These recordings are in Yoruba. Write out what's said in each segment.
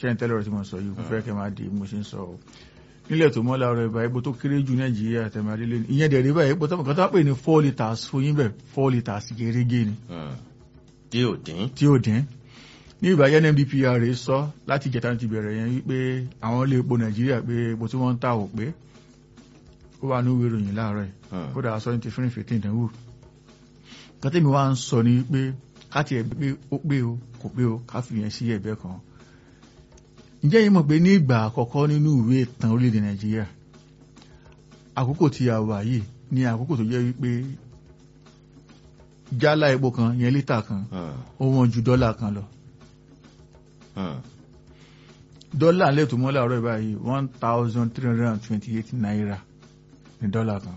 ṣé ń tẹ́lẹ̀ ọ̀rọ̀ tí mo sọ yìí kò fẹ́ kẹ́ máa di mo ṣe ń sọ o nílẹ̀ tó mọ́ láàárọ̀ ìbá epo tó kéré jù nàìjíríà tẹ̀mádélé ni ìyẹn dẹ̀rẹ̀ báyìí epo tó kọ́tà pè ní four litres fún yín bẹ̀ four litres gẹ́gẹ́ ni tí ò dín. tí ó dín ní ìbáyé NMDPR sọ láti ìjẹta ti bẹ̀rẹ̀ yẹn wípé àwọn ilé epo nàìjíríà pé epo tí wọ́n ń tà ò pé ó wà ní ìwé ìròyìn láàárọ̀ yìí kódà aṣọ ní ti fún ìfètè ìdánwò kọ́tẹ́mi wá ń sọ ní pé káti ẹ̀ pé ó pé o kò pé o ká fi yẹn sí ẹ̀gbẹ́ kan ǹjẹ́ yìí mọ̀ pé ní ìgbà àkọ́kọ́ nínú ìwé ìtàn orílẹ̀-èdè nàìjíríà àkókò tí a wà yìí ní àkókò tó jẹ́ wípé jálá epo kan yẹn lítà kan ó wọ́n ju dọ́là kan lọ dọ́là lẹ́tọ̀ mọ́ láàárọ̀ báyìí one thousand three hundred and twenty-eight naira ní dọ́là kan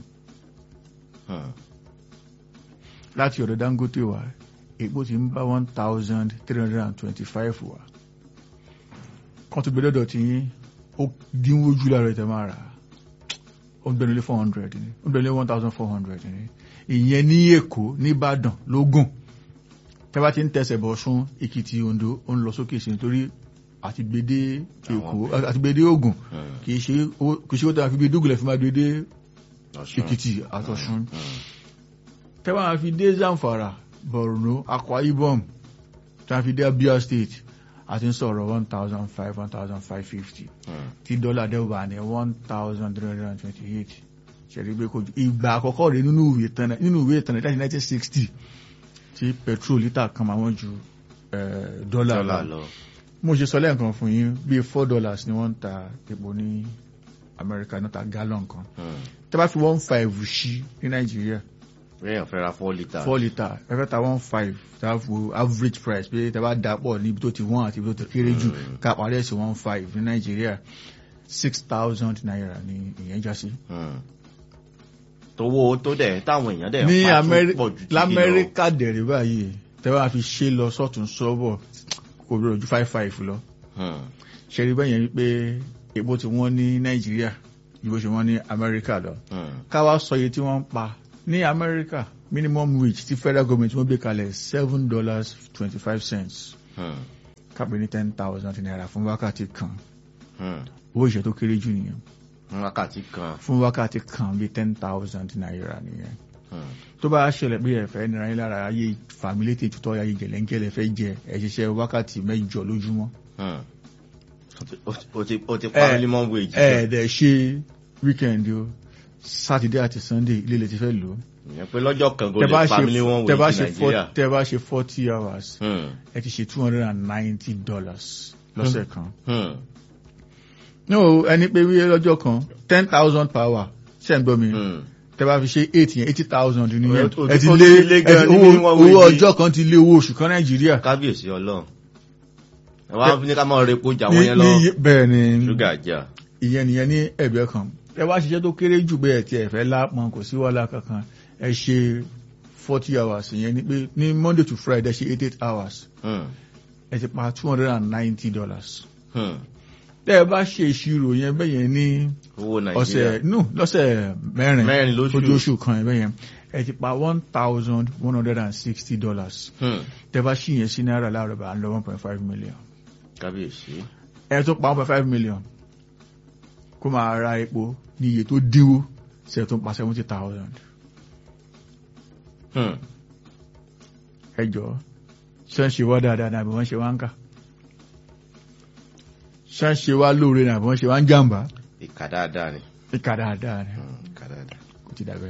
láti ọ̀dọ̀ Dangote wá epo ti ń bá one thousand three hundred and twenty-five wá kan tó gbé lọ́dọ̀ tí yín ó dínwó jù láàárọ̀ ìtẹ́ máa rà ó ń bẹ̀rẹ̀ lé four hundred ní ó ń bẹ̀rẹ̀ lé one thousand four hundred ní ìyẹn ní Èkó nìbàdàn lógùn tẹ́bá ti ń tẹsẹ̀ bọ̀ sún Èkìtì Oǹdó ó ń lọ sókè sí nítorí àti gbèdé Èkó àti gbèdé Ògùn kì í ṣe ó tẹ́wà fi gbé dúgùlẹ̀ fi máa gbèdé Èkìtì àtọ̀ṣun tẹ́wà fi dé Zamfara Borno Akwa Ibom tẹ́wà fi dé Abia State àti ń sọ̀rọ̀ one thousand five one thousand five fifty tí dọ́là dẹ́wà ní one thousand three hundred and twenty-eight ṣẹ̀rí pé kojú ìgbà àkọ́kọ́ rẹ̀ nínú ìwé ìtàn nínú ìwé ìtàn láti nineteen sixty tí petrol lítà kan máa wọ́n ju dọ́là lọ mo ṣe sọ lẹ́ẹ̀kan fún yín bíi four dollars ni wọ́n ń ta epo ní Amẹ́ríkà náà ta gallon kan tẹ́ bá fi one five ṣí ní Nàìjíríà èèyàn fẹ́ ra four litre. four litre ẹ fẹ́ ta one five tá a fò average price pé tẹ́ bá dà pọ̀ níbi tó ti wọ́n àti ibi tó ti kéré jù ká parí ẹ̀sìn one five ní Nàìjíríà six thousand naira ni ìyẹn já sí. tówó tó dẹ̀ táwọn èèyàn dẹ̀ ní pa tó pọ̀ jù lamẹ́ríkà dẹ̀rẹ̀ báyìí tẹ́ bá fi ṣe lọ sọ́tún sọ́bọ̀ kò rọ̀ ju five five lọ. ṣe rí bẹ́yẹn wípé epo tí wọ́n ní Nàìjíríà ju bó ṣe wọ́n ní Amẹ́ríkà lọ. ká wá sọ iye tí wọ́n ń pa ní Amẹ́ríkà minimum wage ti federal government wọ́n gbé kalẹ̀ seven dollars twenty five cents kápẹ́ ní ten thousand naira fún wákàtí kan owó ìṣẹ́ tó kéré jù nìyẹn fún wákàtí kan fún wákàtí kan bíi ten thousand naira nìyẹn tó bá ṣẹlẹ̀ pé ẹ̀fẹ́ nira yín lára ayé fàmílétè tutọ́ ayé jẹ̀lẹ́ńkẹ́lẹ́ fẹ́ jẹ ẹ̀ṣiṣẹ́ wákàtí mẹ́jọ lójúmọ́. o ti pa minimum wage. ẹ̀ẹ́dẹ̀ ṣe weekend o Saturday àti Sunday ilé ilẹ̀ ti fẹ́ lò ó ìyẹn pé lọ́jọ́ kan kò lè pa minimum wage ní Nàìjíríà. tẹ́ bá ṣe forty hours ẹ ti ṣe two hundred and ninety dollars lọ́sẹ̀ kan. no ẹni pé wíyé lọ́jọ́ kan ten thousand per hour ṣe ń gbọ́ mi tẹ́ bá fi ṣe eight yẹn eighty thousand nìyẹn ẹ ti lé owó ọjọ́ kan ti lé owó oṣù kan Nàìjíríà. kábíyèsí Ọlọ́run ẹ wá ní ká máa repo jà wọ́n yẹn lọ bẹ́ẹ̀ ni ṣúgà jà. ìyẹn nìyẹn ní ẹ̀gbẹ́ kan ẹ wá ṣiṣẹ́ tó kéré jù bẹ́ẹ̀ tí ẹ fẹ́ lápọn kò sí wàhálà kankan ẹ ṣe forty hours ìyẹn ni pé ní Monday to Friday ẹ ṣe eight eight hours ẹ ti pa two hundred and ninety dollars. tẹ́ ẹ bá ṣe ìṣirò yẹn bẹ́ẹ̀ yẹn ní ọ̀sẹ̀ no lọ́sẹ̀ mẹ́rin lóṣooṣù kan ẹ̀ bẹ́ẹ̀ yẹn ẹ ti pa one thousand one hundred and sixty dollars. tẹ́ ẹ bá ṣì yẹn sí náírà láàárọ̀ bá ń lọ one point five million. kábíyèsí. ẹ tó pa one point five million kó máa ra epo ní iye tó dínwó ṣe tó ń pa seventy thousand. ẹ jọ̀ọ́ ṣé ń ṣe wá dáadáa ní àbí wọ́n ṣe wá ń kà ṣé ń ṣe wá lóore ní àbí wọ́n ṣe wá ń jàǹbá. ìkà dáadáa ni. ìkà dáadáa ni. ìkà dáadáa. kò ti dàbẹ́.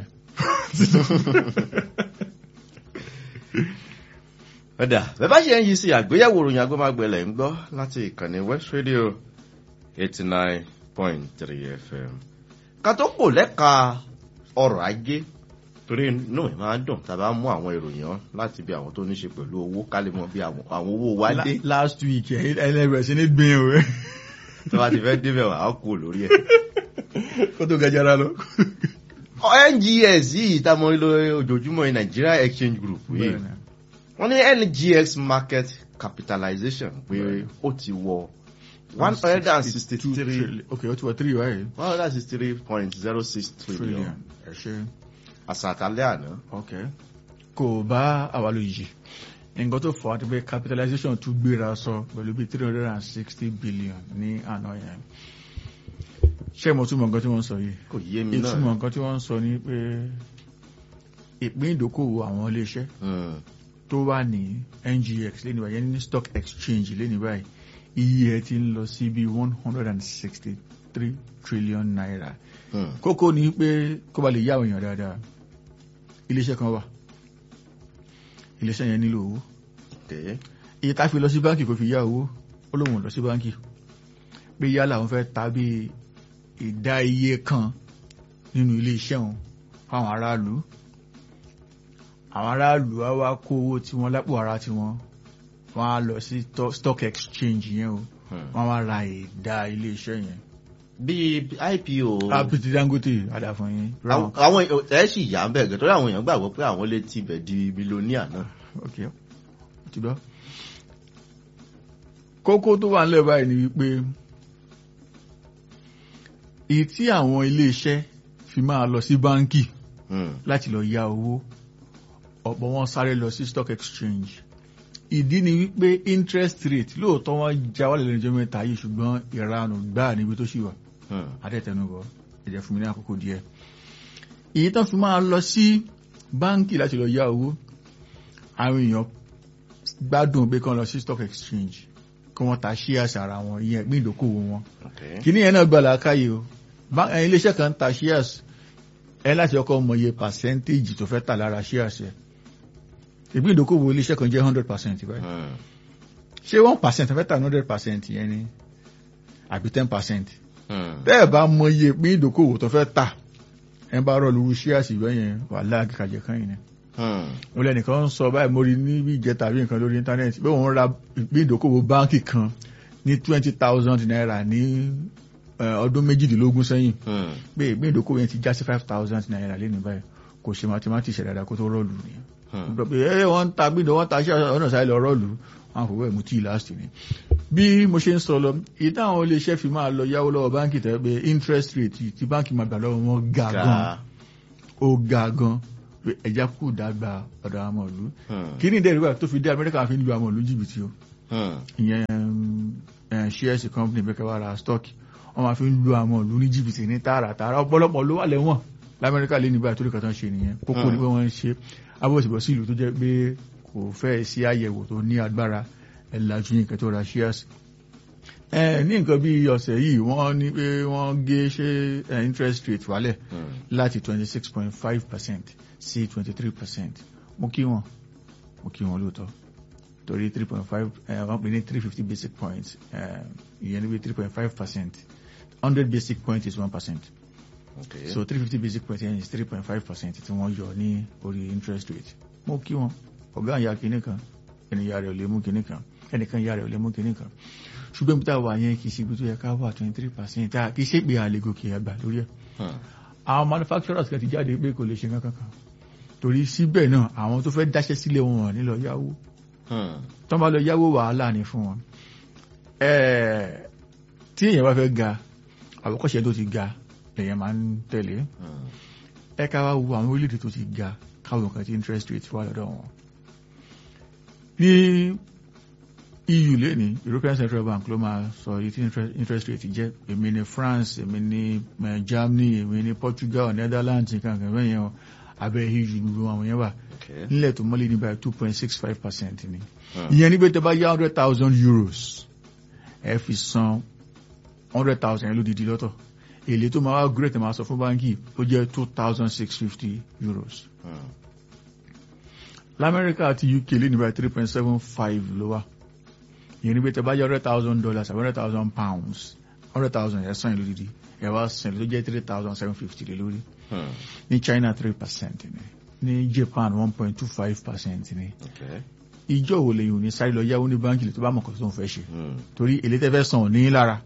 ọ̀dà bẹ́ẹ̀ bá ṣe ń yí sí àgbéyẹ̀wò ìròyìn agbọ́mágbẹ̀lẹ̀ ń gbọ́ láti ìkànnì West Radio eighty nine point three FM. ká tó kò lẹ́ka ọrọ̀ ajé torí inú mi máa ń dùn tá a bá mú àwọn ìròyìn ọ́ láti bí àwọn tó ní ṣe pẹ̀lú owó ká lè mọ bí àwọn owó wa dé. last week ẹlẹ́bẹ̀rẹ̀ sí ní gbin o. tó bá ti fẹ́ débẹ̀ wà á kú lórí ẹ̀. kó tó gajara lọ. NGX yìí tá a mọ nílò ojoojúmọ́ ní Nigeria Exchange Group yìí wọ́n ní NGX market capitalization pé ó ti wọ one hundred and sixty three okay ó ti wọ three wáyé. one hundred and sixty three point zero six trillion. ẹ ṣe. àṣàtàlẹ́ àná. ok kò bá àwa lójijì nǹkan tó fà á ti pé capitalization tún gbéra sọ pẹ̀lú bí three hundred and sixty billion ní àná yẹn ṣé mo túmọ̀ nǹkan tí wọ́n ń sọ yìí kò yé mi náà ìtumọ̀ nǹkan tí wọ́n ń sọ ni pé ìpín ìdókòwò àwọn iléeṣẹ́ Hmm. tó wà ní ngx lẹ́nu báyìí ní stock exchange lẹ́nu báyìí iye ẹ̀ ti ń lọ sí bí one hundred and sixty three trillion naira Hmm. kókó ni pé kó ba lè yá àwọn èèyàn dáadáa iléeṣẹ́ kan wà iléeṣẹ́ yẹn nílò owó Okay. iye tá fi lọ sí báńkì kò fi yá owó ó lóun ò lọ sí báńkì pé yálà òun fẹ́ ta bí ìdá iye kan nínú iléeṣẹ́ òun fáwọn aráàlú àwọn aráàlú á wá kó owó tí wọ́n lápò ara tí wọ́n wọ́n á lọ sí to- stock exchange yẹn o Hmm. wọ́n wá ra ìdá iléeṣẹ́ yẹn. bí ipo apiti dangote adàfún yín. àwọn àwọn ẹ sì yà ń bẹ̀ gẹ̀ torí àwọn èèyàn gbàgbọ́ pé àwọn lè tibẹ̀ di mílíọ̀nìà náà. ok ti gbọ́. kókó tó wà nílẹ̀ báyìí ni wípé èyí tí àwọn iléeṣẹ́ fi máa lọ sí báńkì Hmm. láti lọ yá owó ọ̀pọ̀ wọn sáré lọ sí stock exchange ìdí ni wípé interest rate lóòótọ́ wọn já wálé lẹ́nu ọjọ́ mẹ́ta yìí ṣùgbọ́n ìranù gbáà níbi tó ṣì wà Hmm. adẹ́tẹnubọ̀ ẹ̀jẹ̀ fún mi ní àkókò díẹ̀ èyí tán fi máa lọ sí báńkì láti lọ yá owó àwọn èèyàn gbádùn pé kán lọ sí stock exchange kí wọ́n ta shares ara wọn ìyẹn ìpín ìdókòwò wọn Okay. kìíní yẹn náà gbà láàkáyè o Bá- ẹ, iléeṣẹ́ kan ta shares ẹ láti ọkọ̀ mọ iye percentage tó fẹ́ tà lára shares ẹ ìpín ìdókòwò iléeṣẹ́ kan jẹ́ hundred percent báyìí Hmm. ṣé one percent fẹ́ tà hundred percent yẹn ni àbí ten percent Hmm. tẹ́ ẹ̀ bá mọ iye pín ìdókòwò tó fẹ́ tà ẹ bá rọ lóru shares ìwé yẹn wà láàkàjẹ kan yìí ni Hmm. mo lẹ́nìkan ń sọ báyìí mo rí níbi ìjẹta àbí nǹkan lórí íńtánẹ́ẹ̀tì pé òun ra ìpín ìdókòwò báńkì kan ní twenty thousand naira ní eh, ọdún méjìdínlógún sẹ́yìn Hmm. pé ìpín ìdókòwò yẹn ti já sí five thousand naira lẹ́nu báyìí kò ṣe mathematics dáadáa kó tó rọ́ọ̀lù ni Hmm. gbọ́ pé ẹ wọ́n ń ta gbídọ̀ wọ́n ta ṣẹ́ ọ̀nà sáré lọ rọ́ọ̀lù wọn àfọwọ́ ẹ̀mú tí last ni bí mo ṣe ń sọ lọ èyí táwọn iléeṣẹ́ fi máa lọ yáwó lọ́wọ́ báńkì tẹ́ pé interest rate tí báńkì máa gbà lọ́wọ́ wọn ga gan Ga. ó ga gan pé ẹja kù dàgbà ọ̀dọ̀ àwọn ọmọ ìlú Hmm. kí ni ìdẹ́rù báyìí tó fi dé amẹ́ríkà fi ń lu àwọn ìlú jìbìtì o Hmm. ìyẹn shares company bẹ́ẹ̀ kẹwàá ra stock wọ́n máa fi ń lu àwọn ìlú ní jìbìtì ní tààràtààrà ọ̀pọ̀lọpọ̀ ló wà lẹ́wọ̀n lamẹ́ríkà lé ní báyìí torí kan tán ṣe nìyẹn kókó ni pé wọ́n ń ṣe abọ́sibọ́ sí ìlú tó jẹ́ pé kò fẹ́ sí àyẹ̀wò tó ní agbára ẹ̀làjú yìí kẹtọ́ ra shares ẹ ní nǹkan bí ọ̀sẹ̀ yìí wọ́n ní pé wọ́n gé ṣe eh, interest rate wálẹ̀ Hmm. láti twenty six point five percent sí twenty three percent mo kí wọn mo kí wọn lóòótọ́ torí three point five wọ́n pè ní three fifty basic points eh, ìyẹn níbi three point five percent hundred basic point is one percent Okay. so three fifty basic point yẹn is three point five percent tí wọ́n yọ ní orí interest rate mo kí wọn ọ̀gá àyà kìíní kan ẹnìyà rẹ̀ ò lè mú kìíní kan ẹnìkan ìyá rẹ̀ ò lè mú kìíní kan ṣùgbọ́n bí táwa yẹn kì í ṣe ibi tó yẹ ká wà twenty three percent kì í ṣe pé àlè gòkè àgbà lórí ẹ̀ Hmm. àwọn manufacturers kan ti jáde pé kò lè ṣe nǹkan kankan torí síbẹ̀ náà àwọn tó fẹ́ dáṣẹ́ sílẹ̀ wọn ò ní lọ yáwó Hmm. tán bá lọ yáwó wàhálà ní fún wọn Ẹ̀ẹ̀, tí èèyàn bá fẹ́ ga àwòkọ́ṣe tó ti ga lèèyàn máa ń tẹ̀lé Hmm. ẹ ká wá wo àwọn orílẹ̀-èdè tó ti ga káwọn nǹkan tí interest rate wà lọ́dọ̀ wọn ní EU lẹ́ni European Central Bank ló máa sọ èyí tí interest- interest rate jẹ́ èmi ní France èmi ní eh, Germany èmi ní Portugal Netherlands nǹkan kan bẹ́ẹ̀ yẹn o abẹ́ EU gbogbo àwọn yẹn wà Okay. nílẹ̀ tó mọ́lé ní báyìí two point six five percent ni Hmm. ìyẹn níbi tẹ́ bá yá hundred thousand euros ẹ fi san hundred thousand yẹn lódìdí lọ́tọ̀ èlé tó máa wá great máa sọ fún báńkì ó jẹ́ two thousand six fifty euros Hmm. lamẹ́ríkà àti UK lé ní báyìí three point seven five ló wà ìyẹn níbi tẹ́ bá yá hundred thousand dollars àbí hundred thousand pounds hundred thousand yẹn san yẹn lódìdí ẹ wá san èlé tó jẹ́ three thousand seven fifty lé lórí Hmm. ní China three percent ni ní Japan one point two five percent ni Okay. ìjọ wo lèyìn ò ní sáré lọ yáwó ní báńkì tó bá mọ̀ kọ́ tó ń fẹ́ ṣe Hmm. torí èlé tẹ́fẹ́ san ò ní lára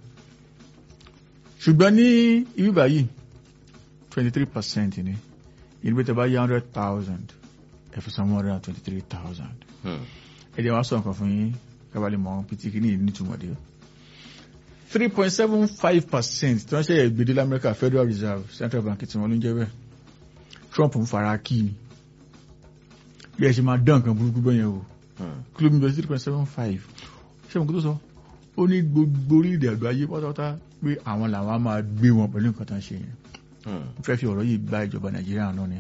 ṣùgbọ́n ní ibi báyìí twenty three percent ni ìdíbò tẹ́ bá yá hundred thousand ẹ fi san one hundred and twenty three thousand Hmm. ẹ jẹ́ wá sọ nǹkan fún yín kábàlì mọ́ pitiki ní nítumọ̀ dé three point seven five percent tí wọ́n ṣe ìgbèdé lamẹ́ríkà Federal Reserve Central Bank tí wọ́n ló ń jẹ́ bẹ́ẹ̀ Trump ń fara kí ni bí ẹ ṣe máa dán nǹkan burúkú bẹ́yẹn o Hmm. kìlómítà three point seven five ṣé mo kí tó sọ ó ní gbogbo orílẹ̀-èdè àgbáyé pátápátá pé àwọn làwọn á máa gbé wọn pẹ̀lú nǹkan tó ń ṣe yẹn Hmm. ó fẹ́ fi ọ̀rọ̀ yìí gba ìjọba nàìjíríà náà ni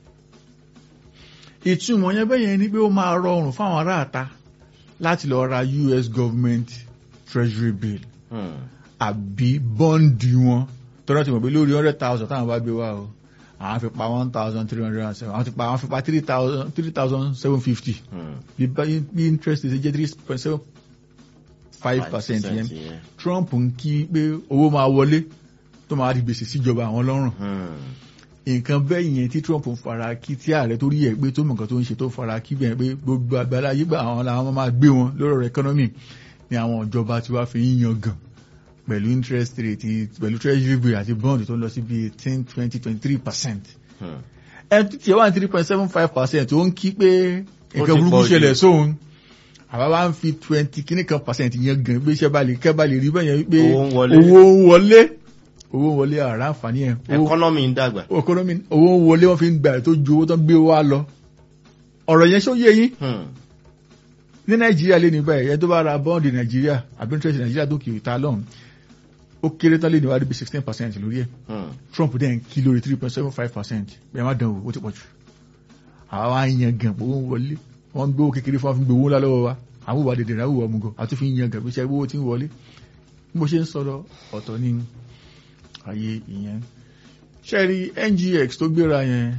ìtumọ̀ yẹn bẹ́ẹ̀ yẹn ni pé ó máa rọrùn fáwọn aráàta láti lọ ra US government treasury bill Hmm. àbí bọ́ǹdì wọn tọ́lá ti mọ̀ pé lórí hundred thousand táwọn bá gbé wá o àwọn fi pa one thousand three hundred and seven àwọn ti pa àwọn fi pa three thousand three thousand seven fifty Hmm. bí bá- bí interest ṣe jẹ́ three point seven five percent yẹn Trump ń kí pé owó máa wọlé tó máa di gbèsè síjọba àwọn lọ́rùn Hmm. nǹkan bẹ́ẹ̀ yẹn tí Trump ń fara kí tí ààrẹ tó rí ẹ̀ pé tó mọ̀ nǹkan tó ń ṣe tó fara kí bẹ́ẹ̀ pé gbogbo àgbàlá yígbà àwọn làwọn máa gbé wọn lórí ọ̀rọ̀ economy ni àwọn ìjọba tí wàá fi ń yan gan pẹ̀lú interest rate pẹ̀lú treasury bill àti bond tó ń lọ sí bíi eighteen twenty twenty three percent Hmm. ẹni tí wà ní three point seven five percent ó ń kí pé Ó nǹkan ti burúkú pọ̀ jù. ṣẹlẹ̀ sóhun àwa wá ń fi twenty kíní kan percent yẹn gan pé iṣẹ́ bá lè kẹ́ bá lè rí bẹ́ẹ̀ yẹn pé Owó ń wọlé. owó ń wọlé owó ń wọlé àrà àǹfààní ẹ̀ owó Economy ń dàgbà. economy owó ń wọlé wọ́n fi ń gbà tó ju owó tó ń gbé wá lọ ọ̀rọ̀ yẹn ṣó yé yín Hmm. ní nàìjíríà lé ní báyìí ẹ tó bá ra bọ́ọ̀dì nàìjíríà àbí interest nàìjíríà tó kiri ta lọ́hùn ó kéré tán lé ní wàá bí sixteen percent lórí ẹ̀ Hmm. Trump dẹ̀ ń kí lórí three point seven five percent bẹ́ẹ̀ má dán o ó ti pọ̀ jù àwa wá ń yan gan owó ń wọlé wọ́n ń gbówó kékeré fún wa fi ń gbowó ńlá lọ́wọ́ wa àwọn òwà dèdè ráwọ̀ ọmọ gan àti fi ń yan gan bí iṣẹ́ owó tí ń wọlé bí mo ṣe ń sọ̀rọ̀ ọ̀tọ̀ ní ayé ìyẹn ṣẹ́ẹ̀rí NGX tó gbéra yẹn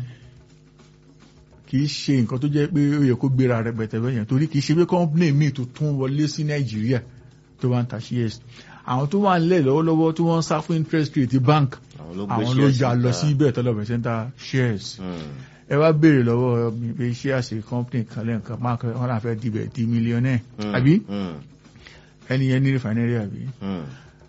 kì í ṣe nǹkan tó jẹ́ pé ó yẹ kó gbéra rẹpẹtẹ bẹ́ẹ̀ yẹn torí kì í ṣe pé company míì tó tún wọlé sí Nàìjíríà tó wá ń ta shares àwọn tó wà nílẹ̀ lọ́wọ́lọ́wọ́ tí wọ́n ń sá fún interest rate bank Àwọn ló gbé àwọn ló shares ya lọ síta. sí ibẹ̀ tọ́lọ̀ bẹ̀ sẹ́ńtà shares Hmm. ẹ wá béèrè lọ́wọ́ mi pé shares company kan lẹ́ǹkan máa kọ́ wọn láfẹ́ dibẹ̀ di mílíọ̀nẹ́ Hmm. àbí Hmm. ẹni yẹn ní refinery àbí Hmm.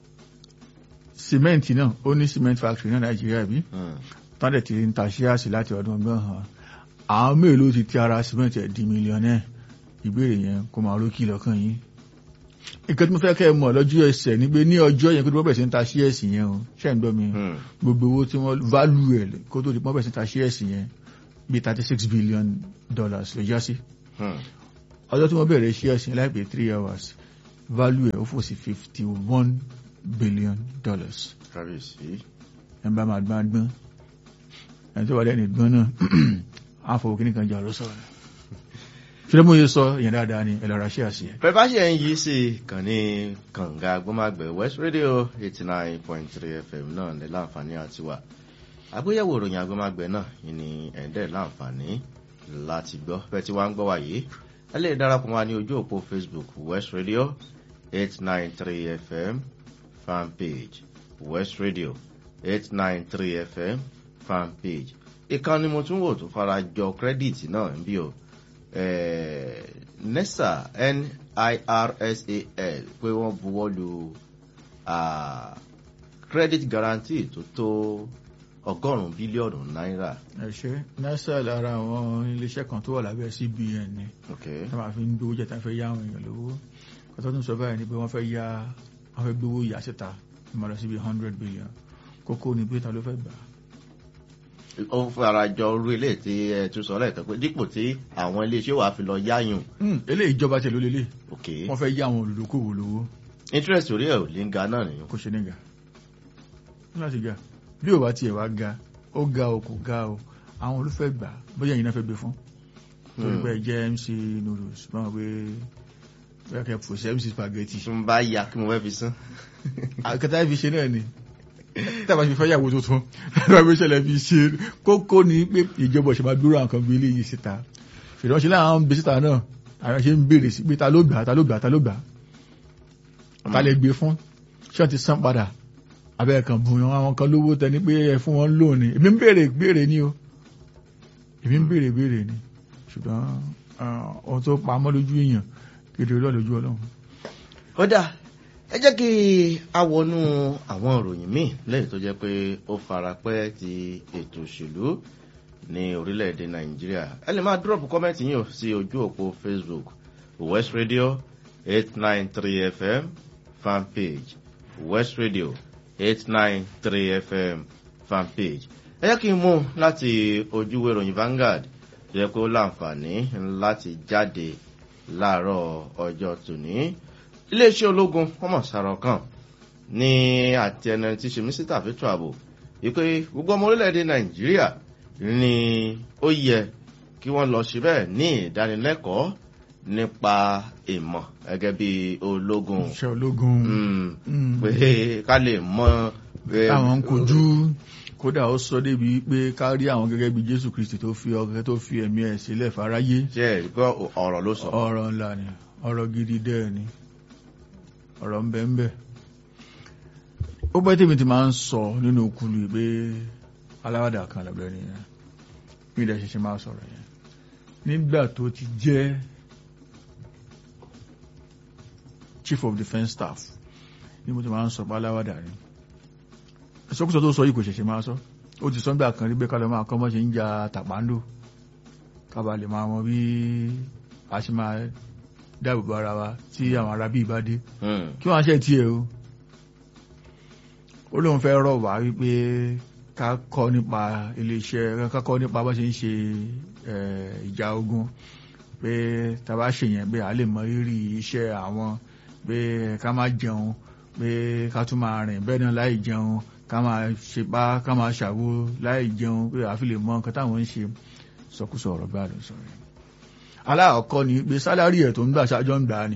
cement náà ó ní cement factory náà Nàìjíríà àbí Hmm. tọ́lẹ̀ ti ń ta shares láti ọdún ọgbọ́n hàn àwọn mélòó ti ti ara cement ẹ̀ di mílíọ̀nẹ́ ìbéèrè yẹn kó máa rókì lọ́kàn yín nǹkan tí mo fẹ́ kẹ́ ẹ mọ̀ lọ́jọ́ ẹsẹ̀ ni pé ní ọjọ́ yẹn kó tó bẹ̀rẹ̀ sí ń ta shares yẹn o ṣẹ́ ń gbọ́ mi Hmm. gbogbo owó tí wọ́n value ẹ̀ kó tó di pọ́n bẹ̀rẹ̀ sí ta shares yẹn bí thirty six billion dollars ló já sí Hmm. ọjọ́ tí wọ́n bẹ̀rẹ̀ shares yẹn láìpẹ́ three hours value ẹ̀ ó fò sí fifty one billion dollars Kábíyèsí. ẹ̀ ń bá máa gbọ́n gbọ́n ẹ̀ tó wà lẹ́nu gbọ́n náà àfọwọ́ kí nìkan jà ló sọ̀rọ̀ ṣílẹ̀ mo yẹ sọ yẹn dáadáa ni ẹ̀ lọ́ra shares yẹn. Bẹ́ẹ̀ bá ṣe ń yí sí kàn ní kànga gbọ́màgbẹ̀ West Radio eighty nine point three FM náà ní láǹfààní àti wà. Àgbéyẹ̀wò ìròyìn agbọ́màgbẹ̀ náà yìí ni ẹ̀ńdẹ̀ láǹfààní láti gbọ́. Bẹ́ẹ̀ tí wàá ń gbọ́ wá yìí, ẹ lè darapọ̀ wá ní ojú òpó Facebook West Radio eight nine three FM fan page West Radio eight nine three FM fan page. Ìkànnì mo tún wò tó fara jọ kírẹ́dìtì náà ń bí o eh, nesa nirsal pé wọ́n buwọ́ lu ah, credit guarantee tó tó ọgọ́rùn-ún bílíọ̀nù náírà. ẹ ṣe nasa lára àwọn iléeṣẹ́ kan tó wà lábẹ́ CBN ni Okay. tí wọ́n fi ń gbowó jẹ́ tí wọ́n fẹ́ yá àwọn èèyàn lówó kọ́tọ́ tún sọ báyìí ni pé wọ́n fẹ́ yá wọ́n fẹ́ gbowó yà síta ìmọ̀ lọ síbi hundred billion kókó ni pé ta ló fẹ́ gbà á. ó fara jọ orú ilé tí ẹ tún sọ lẹ́ẹ̀kan pé dípò tí àwọn iléeṣẹ́ wàá fi lọ yáyùn. Hmm, eléyìí ìjọba tẹ̀ ló lélẹ̀ Okay. wọ́n fẹ́ yá àwọn olùdókòwò lówó interest orí ẹ̀ ò lè ń ga náà nìyẹn. kò ṣe ní ga láti ga bí ò bá tiẹ̀ wá ga ó ga o kò ga o àwọn olùfẹ́ gbà á, bóyá ẹ̀yin náà fẹ́ gbé fún torí pé ẹ jẹ́ MC noodles báwọn pé bóyá kẹ́ pòṣẹ́ MC spaghetti tí mo bá ya kí mo fẹ́ fi sán. àkàtà fi ṣe náà ni tàbá fi fẹ́yàwó tuntun tàbá fi ṣẹlẹ̀ fi ṣe kókó ni pé ìjọba ṣe máa dúró àwọn kan bí eléyìí síta ṣùgbọ́n ṣe láwọn ń bẹ síta náà àwọn ṣe ń béèrè sí pé ta ló gbà ta ló gbà ta ló gbà ta lè gbé fún ṣé wọ́n ti san padà abẹ́ kan bùn yan àwọn kan lówó tẹni pé ẹ fún wọn lónìí èmi ń béèrè béèrè ni o èmi ń béèrè béèrè ni ṣùgbọ́n ah, ohun tó pamọ́ lójú èèyàn kedere lọ́ọ̀ lójú ọlọ́run. ó dà ẹ jẹ́ kí a wọnú àwọn ìròyìn míì lẹ́yìn tó jẹ́ pé ó fara pẹ́ ti ètò òṣèlú ní orílẹ̀-èdè nàìjíríà ẹ lè máa dúrọ̀pù kọ́mẹ́ǹtì yín o sí ojú òpó facebook west radio eight nine three fm fan page west radio eight nine three fm fan page ẹ jẹ́ kí n mú láti ojúwé ìròyìn Vanguard tó yẹ pé ó láǹfààní láti jáde láàárọ̀ ọjọ́ tòní iléeṣẹ́ ológun wọ́n mọ̀ sàrọ̀ kan ní àti ẹni tí ṣe mísítà fẹ́tọ̀ ààbò wípé gbogbo ọmọ orílẹ̀-èdè nàìjíríà ni ó yẹ kí wọ́n lọ síbẹ̀ ní ìdánilẹ́kọ̀ọ́ nípa ìmọ̀ gẹ́gẹ́ bí ológun iṣẹ́ ológun Mm, Mm. pé ká lè mọ eh, táwọn ń kojú kódà ó sọ débi pé ká rí àwọn gẹ́gẹ́ bí jésù kristi tó fi ọkẹ́ tó fi ẹ̀mí ẹ̀ sílẹ̀ fáráyé ṣe é gbọ́ ọ̀rọ̀ ló sọ. ọ̀rọ̀ ńlá ni ọ̀rọ̀ gidi dẹ́ẹ̀ ni ọ̀rọ̀ ń bẹ ń bẹ ó pẹ́ tèmi ti máa ń sọ nínú okulu yìí pé aláwàdà kan lọ́bẹ̀ nìyẹn mi ìdá ṣẹṣẹ máa sọ̀rọ̀ yẹn nígbà tó ti jẹ́ chief of defence staff ni mo ti máa ń sọ pé aláwàdà ni ìsọkúsọ tó sọ yìí kò ṣẹ̀ṣẹ̀ máa sọ ó ti sọ nígbà kan rí pé kálọ̀ máa kọ́ mọ́ ṣe ń ja tàpáńdò kábà lè máa mọ bí a ṣe máa dáàbò bo ara wa tí àwọn ará bíi bá dé Hmm, kí wọ́n á ṣe tiẹ̀ o ó lóun fẹ́ rọ̀ wá wípé ká kọ́ nípa iléeṣẹ́ ká kọ́ nípa bá ṣe ń ṣe eh, ìjà ogun pé tá a bá ṣe yẹn pé a lè mọ rírì iṣẹ́ àwọn pé ká má jẹun pé ká tún máa rìn bẹ́ẹ̀ náà láì jẹun ká máa ṣepá ká máa ṣàwo láì jẹun pé àfi lè mọ nǹkan táwọn ń ṣe sọkúsọ ọ̀rọ̀ gbáà ló sọ yẹn aláàkọ́ ni pé sálárì ẹ̀ tó ń gbà ṣáájọ́ ń gbà á ni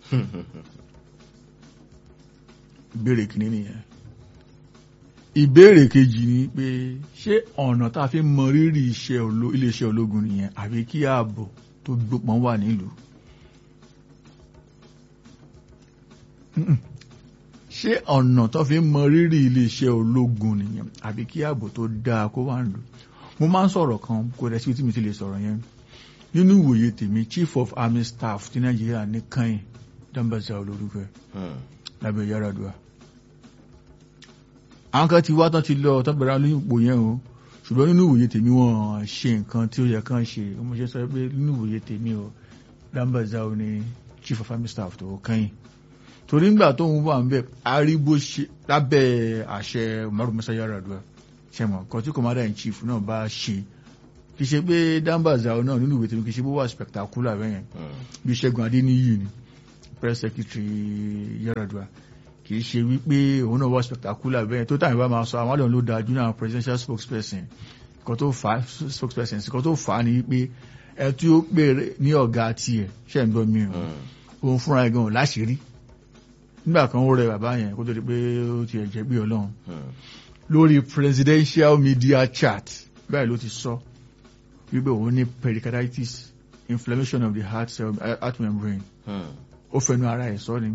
ìbéèrè kìíní nìyẹn ìbéèrè kejì ni pé ṣé ọ̀nà tá a fi mọ rírì iṣẹ́ oló- iléeṣẹ́ ológun nìyẹn àbí kí ààbò tó gbópọn wà nílùú Mm-mm. ṣé ọ̀nà tó fi mọ rírì iléeṣẹ́ ológun nìyẹn àbí kí ààbò tó dáa kó wà nílùú mo máa ń sọ̀rọ̀ kan kó rẹ̀ sí tí mi ti lè sọ̀rọ̀ yẹn nínú ìwòye tèmi chief of army staff ti nàìjíríà ní kàn dambasa olórúkọ ẹ̀ hmm, lábẹ́ Yar'Adua. àwọn kan ti wá tán ti lọ tán bẹ̀rẹ̀ lóyún ipò yẹn o ṣùgbọ́n nínú ìwòye tèmi wọ́n ṣe nǹkan tí ó yẹ kán ṣe mo ṣe sọ pé nínú ìwòye tèmi o Dambazao o ní chief of army staff tó kẹ́yìn torí ńgbà tó ń wà ń bẹ̀ arígbó ṣe lábẹ́ àṣẹ Umaru Musa Yar'Adua ṣẹ̀mọ̀ kan tí commander in chief náà bá ṣe kì í ṣe pé Dambazao náà nínú ìwòye tèmi kì í ṣe bó wà spectacular bẹ́yẹn hmm, bí Ṣẹ́gun Adéníyì ni press secretary Yar'Adua kì í ṣe wípé òun náà wá spectacular bẹ́ẹ̀ tó tàbí bá máa sọ àwọn àlọ́ ló dájú náà presidential spokesperson nǹkan tó fà á spokesperson nǹkan tó fà á ni wípé ẹ tí ó pè ní ọ̀gá tiẹ̀ ṣe ń gbọ́ mi o hmm, òun fúnra ẹ̀ gan-an láṣìírí nígbà kan ó rẹ bàbá yẹn kó tó di pé ó ti ẹ̀jẹ̀ bí ọlọ́run hmm, lórí presidential media chat báyìí ló ti sọ wípé òun ní pericarditis inflammation of the heart cell heart membrane hmm, ó fẹnu ara ẹ̀ sọ ni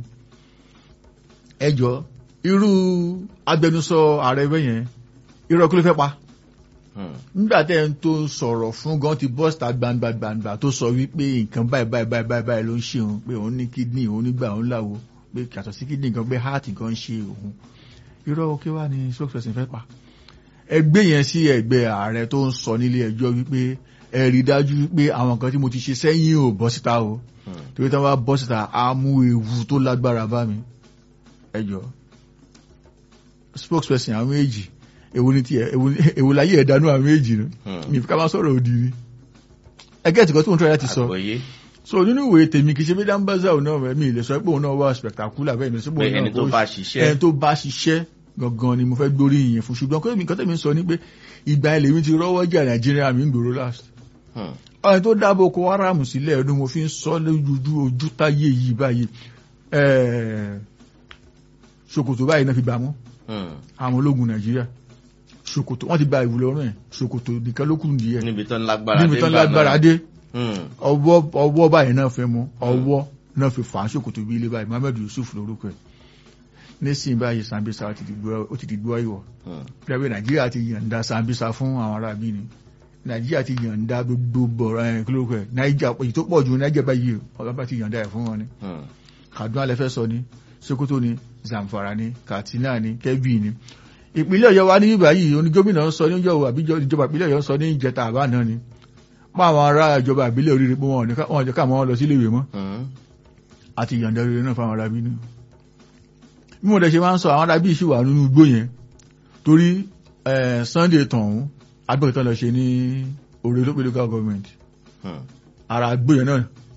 ẹjọ́ irú agbẹnusọ ààrẹ ẹgbẹ́ yẹn irọ́ kí ló fẹ́ pa hmm, nígbà tẹ́ ń tó sọ̀rọ̀ fún gan ti bọ́sítà gbangba-gbangba tó sọ wípé nǹkan báyìí báyìí báyìí báyìí báyìí ló ń ṣe òun pé òun ní kídìní òun nígbà òun láwo pé yàtọ̀ sí kídìní kan pé heart kan ń ṣe òun irọ́ kí wá ní spokesperson fẹ́ pa ẹgbẹ́ yẹn sí ẹgbẹ́ ààrẹ tó ń sọ nílé ẹjọ́ wípé ẹ rí dájú wípé àwọn nǹkan tí mo ti ṣe sẹ́yìn ò bọ́ síta o hmm. torí tí wọ́n bá bọ́ síta á mú ewu tó lágbára bá mi ẹjọ́ spokesperson àwọn méjì èwo ni tiẹ̀ èwo ni- èwo láyé ẹ̀dánú àwọn méjì nù Hmm. mi fi ká máa sọ̀rọ̀ òdì ni ẹgẹ́ tí kan tó ń tọ́ láti sọ àgbọ́yé so nínú ìwé tèmi kì í ṣe bí Dambazao náà mi lè sọ pé òun náà wà spectacular bẹ́ẹ̀ mi sọ pé pé òun ẹni náà tó ó bá ẹni ṣiṣẹ́ tó bá ṣiṣẹ́ gangan ni mo fẹ́ gbórí ìyẹn fún ṣùgbọ́n kí nǹkan tẹ̀mí sọ ni pé ìgbà ilẹ̀ mi ti rọ́wọ́ jà Nàìjíríà mi ń gbòòrò last hmm, ọ̀rẹ́ tó dáàbò Boko Haram sílẹ̀ ọdún mo fi ń sọ lójú ojú táyé yìí báyìí ẹ̀ẹ́ ṣòkòtò báyìí náà fi gbà mọ́ hmm. àwọn ológun Nàìjíríà ṣòkòtò wọ́n ti gba ìwúlẹ̀ ọ̀rọ̀ ẹ̀ ṣòkòtò nìkan ló kù nìyẹn níbi tán lágbára níbi dé tán ńgbà lágbára náà. dé Hmm, ọwọ́ ọwọ́ báyìí náà fẹ́ mú ọwọ́ náà fi fà á ṣòkòtò bí ilé báyìí Muhammed Yusuf lórúkọ ẹ̀ nísìnyí báyìí Sambisa ó ti di gbọ́- ó ti di gbọ́ ìwọ̀ hmm, pẹ̀lú Nàìjíríà ti yànda Sambisa fún àwọn ará bí ni Nàìjíríà ti yànda gbogbo bọ̀rọ̀ ẹ̀ kí lórúkọ ẹ̀ Nàìjíríà èyí tó pọ̀ ju Nàìjíríà báyìí ọ̀gá bá ti yànda ẹ̀ fún wọn ni hmm, Kaduna lẹ́fẹ́ sọ ni Sokoto ni Zamfara ni Katsina ni Kebbi ni ìpínlẹ̀ Ọ̀yọ́ wa ní báyìí oní gómìnà sọ níjọ́ àbíjọ ìjọba ìpínlẹ̀ Ọ̀yọ́ sọ ní ìjẹta àbá náà ni mọ́ àwọn ará ìjọba ìbílẹ̀ oríire pé wọn ò ní ká- wọn ò jẹ́ káwọn lọ sílé ìwé mọ́ hmm, àti ìyànda rere náà fáwọn arábí náà bí mo dẹ̀ ṣe máa ń sọ àwọn arábí sì wà nínú igbó yẹn torí eh, Sunday tọ̀hún agbẹ́kẹ̀tọ́ lọ ṣe ní Oore Lope local government hmm, ara igbó yẹn náà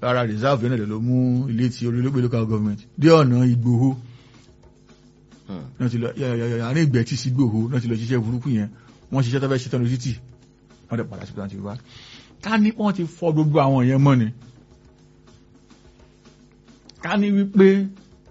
ara reserve náà ló mú ilé tí olólùpẹ̀ local government dé ọ̀nà Ìgbòho Hmm. náà ti lọ àárín ìgbẹ́ tí sí Ìgbòho náà ti lọ ṣiṣẹ́ burúkú yẹn wọ́n ṣiṣẹ́ tó fẹ́ ṣe tán lọ títì wọ́n dẹ̀ padà sí pé wá ká ní wọ́n ti fọ́ gbogbo àwọn yẹn mọ́ ni ká ní wípé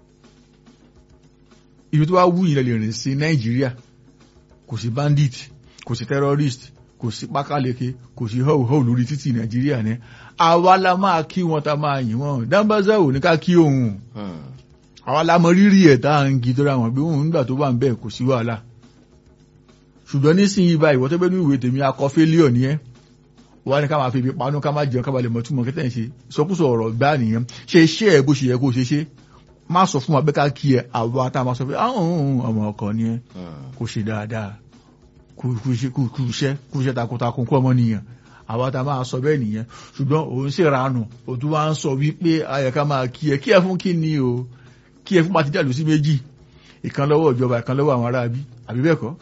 ibi tó wá wú ilẹ̀ lè rìn sí Nàìjíríà kò sí bandit kò sí terrorist kò sí pákáleke kò sí họ́wùhọ́wù lórí títì Nàìjíríà ní àwa la máa kí wọn ta máa yìn wọn dáńbàzà ò ní ká kí òun Hmm. àwa la mọ rírì ẹ̀ tá à ń gi tó ra wọn pé òun nígbà tó wà ń bẹ̀ kò sí wàhálà ṣùgbọ́n nísìnyí báyìí wọ́n tó bẹ́ẹ̀ ní ìwé tèmi akọ fẹ́líọ̀ ni ẹ́ wọ́n á ní ká máa fi ibi panú ká máa jẹun ká máa lè mọ̀ túmọ̀ kẹ́tẹ́ ń ṣe sọkúsọ ọ̀rọ̀ gbá nìyẹn ṣe iṣẹ́ ẹ̀ bó ṣe yẹ kó ṣe ṣe má sọ fún wa pé ká kí ẹ àwa tá a máa sọ pé àwọn ọmọ ọkọ ni ẹ Hmm. kó ṣe dáadáa kú kú iṣẹ́ kú kú iṣẹ́ kú iṣẹ́ takuntakun kú ọmọ nìyẹn àwa tá a máa sọ bẹ́ẹ̀ nìyẹn ṣùgbọ́n òun sì ranù òtún wá ń sọ wípé ayẹ̀ká máa kí ẹ kí ẹ fún kí ni o kí ẹ fún pati dàlú sí méjì ìkan lọ́wọ́ ìjọba ìkan lọ́wọ́ àwọn aráabí àbí bẹ́ẹ̀ kọ́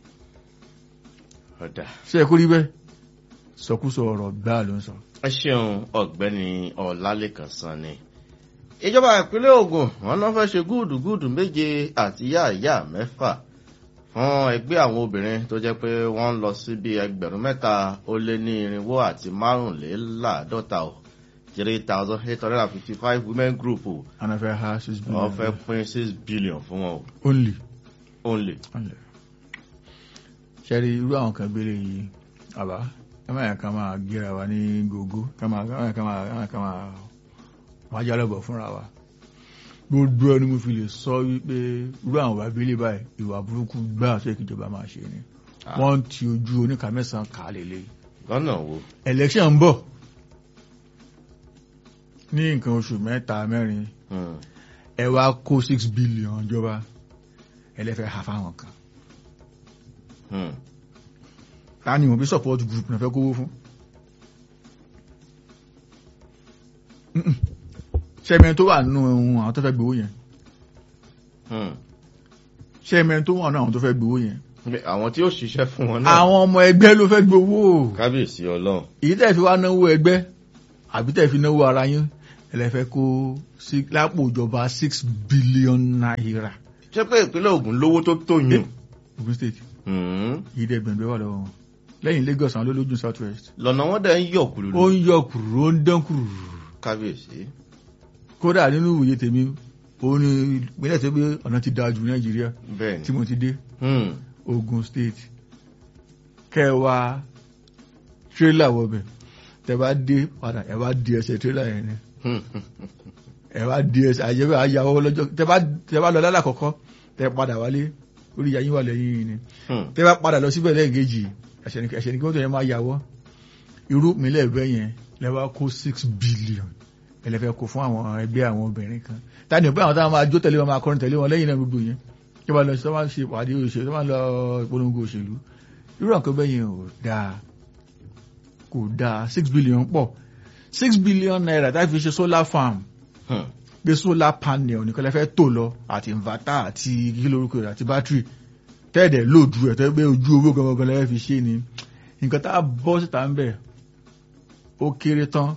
ọ̀dà ṣé ẹ kó rí bẹ́ẹ̀ sọkúsọ ọ̀rọ̀ gbáà ló ń sọ. ẹ ṣeun ọ̀gbẹ́ni ọlálẹ́kan sanni ìjọba ìpínlẹ̀ Ògùn wọn náà fẹ́ ṣe gúdùgúdù méje àti yáàyá mẹ́fà fún ẹgbẹ́ àwọn obìnrin tó jẹ́ pé wọ́n ń lọ sí bí ẹgbẹ̀rún mẹ́ta ó lé ní irinwó àti márùnléláàádọ́ta o three thousand eight hundred and fifty five women group o and I fẹ́ ha six billion. wọ́n fẹ́ pín six billion fún wọn o only. only. only. ṣe rí irú àwọn kan gbélé yìí àbá ẹ máa yàn ká máa gíra wa ní gògó ká máa ká máa ká máa ká máa wá jálọ̀bọ̀ fúnra wa gbogbo ẹni mo fi lè sọ wípé irú àwọn ìwà abẹ́lé báyìí ìwà burúkú gbáà tó yẹ kí ìjọba máa ṣe ni Ah. wọ́n ti ojú oníkà mẹ́sàn-án kà á lélẹ̀ lọ́nà wo. election ń bọ̀ ní nǹkan oṣù mẹ́ta mẹ́rin Hmm. ẹ wá kó six billion jọba ẹlẹ́fẹ̀ẹ́ ha fáwọn kan Hmm. ta ni wọ́n bí support group náà fẹ́ kówó fún Mm-mm. ṣẹ́mẹ́ tó wà nínú ohun àwọn tó fẹ́ gbowó yẹn Hmm. ṣẹ́mẹ́ tó wà nínú àwọn tó fẹ́ gbowó yẹn Pé àwọn tí ó ṣiṣẹ́ fún wọn náà. àwọn ọmọ ẹgbẹ́ ló fẹ́ gbowó kábíyèsí ọlọ́run. èyí tẹ́ fi wá náwó ẹgbẹ́ àbí tẹ́ fi náwó ara yín ẹlẹ́fẹ́ kó sí- lápò ìjọba six billion naira ṣé pé ìpínlẹ̀ Ògùn lówó tó tó yùn. Ogun State Hmm. èyí dẹ́ gbẹ̀ngbẹ́ wà lọ́wọ́ wọn lẹ́yìn Lagos àwọn olójú South West lọ́nà wọn dẹ̀ ń yọ̀ kúlù ó ń yọ kùrù ó ń dán kùrù kábíyèsí. kódà nínú ìwòye tèmi òun ni ìpínlẹ̀ tó gbé ọ̀nà ti dáa jù Nàìjíríà bẹ́ẹ̀ tí ni. mo ti dé Hmm. Ogun State kẹwàá tírélà wọbẹ̀ tẹ bá dé padà ẹ bá di ẹsẹ̀ tírélà yẹn ni Hmm. ẹ bá di ẹsẹ̀ àyẹ̀wò àyàwó lọ́jọ́ tẹ bá tẹ bá lọ lálẹ́ àkọ́kọ́ tẹ padà wálé orí ìyá yín wà lẹ́yìn yìí ni Hmm. tẹ bá padà lọ síbẹ̀ lẹ́ẹ̀kejì ẹsẹ̀ ní ẹsẹ̀ ní kí wọ́n tó yẹn máa yàwọ́ irú ìpínlẹ̀ ẹ̀bẹ̀ yẹn lẹ́wọ́ kó six billion ẹlẹ́fẹ́ kó fún àwọn ẹgbẹ́ àwọn obìnrin kan tani ọ̀pẹ́ àwọn táwọn máa jó tẹ̀lé wọn máa kọrin tẹ̀lé wọn lẹ́yìn náà gbogbo yẹn kí wọ́n lọ sí wọ́n ṣe ìpàdé òṣèlú tó máa lọ ìpolongo òṣèlú irú àkọ́ bẹ́ẹ̀ yẹn ò dáa kò dáa six billion pọ̀ six billion naira tá a fi ṣe solar farm Hmm. gbé solar panel nìkan lẹ́fẹ́ tó lọ àti inverter àti kí lórúkọ rẹ̀ àti battery tẹ́ẹ̀dẹ̀ lòdù ẹ̀ tẹ́ gbé ojú owó gangan lẹ́fẹ́ fi ṣe ni nǹkan tá a bọ́ síta ń bẹ̀ ó kéré tán